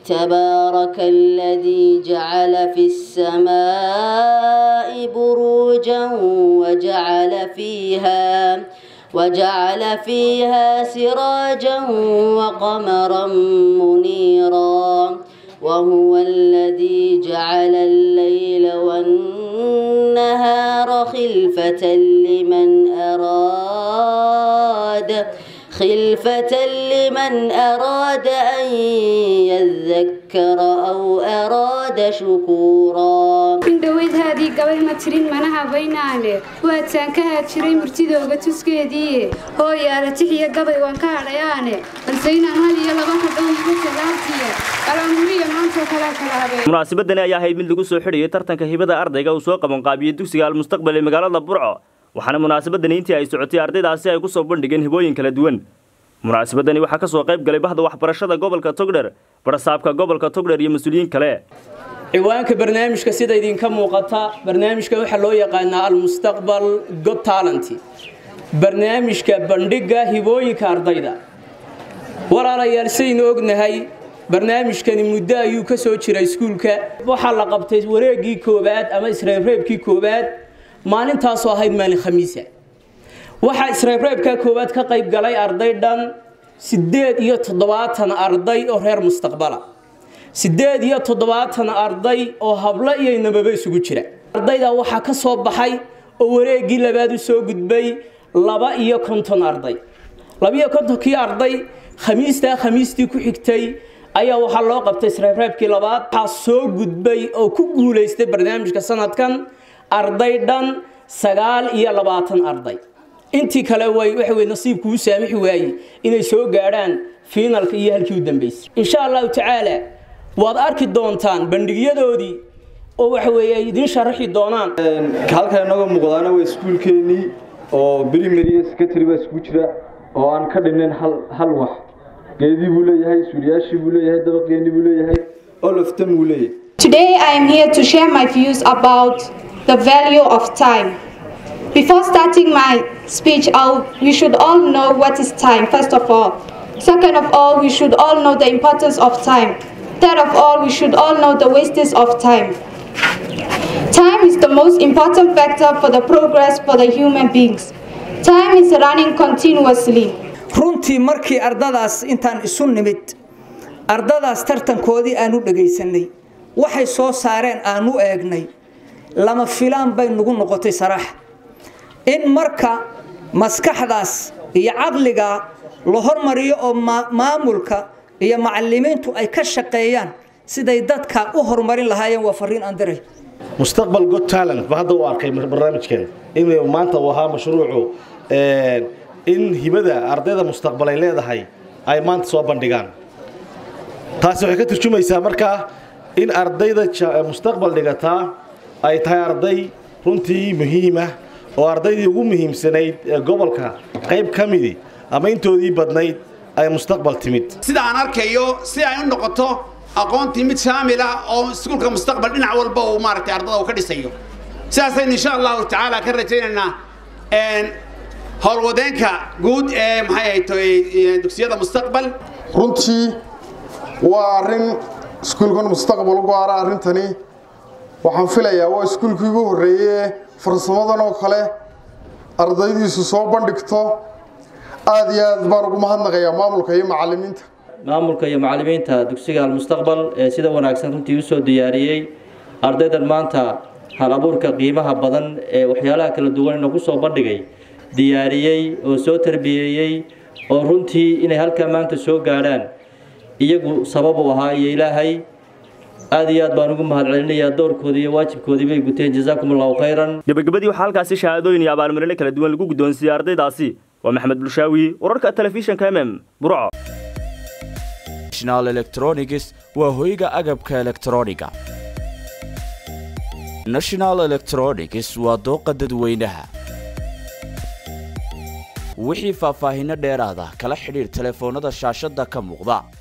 تبارك الذي جعل في السماء بروجا وجعل فيها وجعل فيها سراجا وقمرا منيرا وهو الذي جعل الليل والنهار خلفة لمن أراد خلفة لمن أراد أن يذكر أو أراد شكورا indhoweyd haadii gabay ma tirin mana habaynaane waataan ka haajiray murtidooga tuskeedii hooyaala tixiyo gabay waan ka hadhayaane balse inaan hal iyo laba ka dhowniga salaabtiya alaamuriya maantoo kalaa kala habeen munaasabadani ayaa ahayd mid lagu soo xidhayay tartanka hibada ardayga uu soo qabanqaabiyey dugsiga almustaqbal ee magaalada burco waxaana munaasabadani intii ay socotay ardaydaasi ay ku soo bandhigeen hibooyin kala duwan munaasabadani waxaa ka soo qayb galay bahda waxbarashada gobolka togdher barasaabka gobolka togdher iyo mas-uuliyiin kale ciwaanka barnaamijka sida idinka muuqata barnaamijka waxaa loo yaqaanaa almustaqbal god talent barnaamijka bandhigga hibooyinka ardayda walaalayaal sidaynu ognahay barnaamijkani muddo ayuu ka soo jiray iskuulka waxaa la qabtay wareegii koowaad ama isreebreebkii koowaad maalintaasoo ahayd maalin khamiisa waxaa isreebreebka koowaad ka qayb galay arday dhan siddeed iyo toddobaatan arday oo reer mustaqbala siddeed iyo toddobaatan arday oo hablo iyo nababa isugu jira ardayda waxaa ka soo baxay oo wareegii labaad u soo gudbay laba iyo konton arday labaiyo kontonkii arday khamiistaa khamiistii ku xigtay ayaa waxaa loo qabtay isreebreebkii labaad waxaa soo gudbay oo ku guulaystay barnaamijka sanadkan arday dhan sagaal iyo labaatan arday intii kale way waxa wey nasiibku u saamixi waayey inay soo gaadhaan fiinalka iyo halkii u dambeysay insha allahu tacaala waad arki doontaan bandhigyadoodii oo waxa weeye ay idiin sharaxi doonaan halkan inagoo muuqdaana waa iskuulkeennii oo primary iyo secretary baa iskugu jira oo aan ka dhinnayn hal hal wax geedii buu leeyahay suuriyaashii buu leeyahay dabaqeennii buu leeyahay all of them buu leeyahay Today I am here to share my views about the value of time. Before starting my speech, I'll, we should all know what is time, first of all. Second of all, we should all know the importance of time. Third of all, we should all know the wastage of time. Time is the most important factor for the progress for the human beings. Time is running continuously. runtii markii ardadaas intaan isu nimid ardadaas tartankoodii aan u dhagaysanay waxay soo saareen aan u eegnay lama filaan bay nagu noqotay saraax in marka maskaxdaas iyo caqliga la hormariyo oo maamulka iyo macalimiintu ay ka shaqeeyaan siday dadka u horumarin lahaayeen waa fariin aan diray mustaqbal god talent ba hadda u arkay barnaamijkan in maanta uu ahaa mashruucu in hibada ardayda mustaqbal ay leedahay ay maanta soo bandhigaan taasi waxay ka turjumaysaa markaa in ardayda mustaqbal dhigataa ay tahay arday runtii muhiimah oo ardaydii ugu muhiimsanayd ee gobolka qayb ka midi ama intoodii badnayd ay mustaqbal timid sida aan arkayo si ay u noqoto aqoontii mid shaamil ah oo iskuulka mustaqbal dhinac walba uu maaragtay ardada uu ka dhisayo sidaasaynu insha allahu tacaala ka rajaynaynaa howlwadeenka guud ee maxay ahayd dugsiyada mustaqbal runtii waa arrin iskuulkan mustaqbal u gaara arrintani waxaan filayaa waa iskuulkii ugu horreeye farsamadan oo kale ardaydiisu soo bandhigto aada iyo aad baan ugu mahadnaqayaa maamulka iyo macalimiinta maamulka iyo macalimiinta dugsiga almustaqbal ee sida wanaagsan runtii usoo diyaariyey ardaydan maanta hal abuurka qiimaha badan ee waxyaalaha kala duwan ina ku soo bandhigay diyaariyey oo soo tarbiyeeyey oo runtii inay halkaa maanta soo gaadhaan iyagu sabab u ahaa iyo ilaahay aad iyo aad baan ugu mahadcelinayaa doorkoodii iyo waajibkoodii bay guteen jazaakum allahu khayran gabagabadii waxaa halkaasi shahaadooyin iyo abaalmarino kala duwan lagu guddoonsiiyey ardaydaasi waa maxamed bulshaawi wararka telefishinka mm m burco national electronics waa hoyga agabka elektrooniga national electronics waa dooqa dadweynaha wixii faahfaahinno dheeraada kala xidhiir telefoonnada shaashadda ka muuqda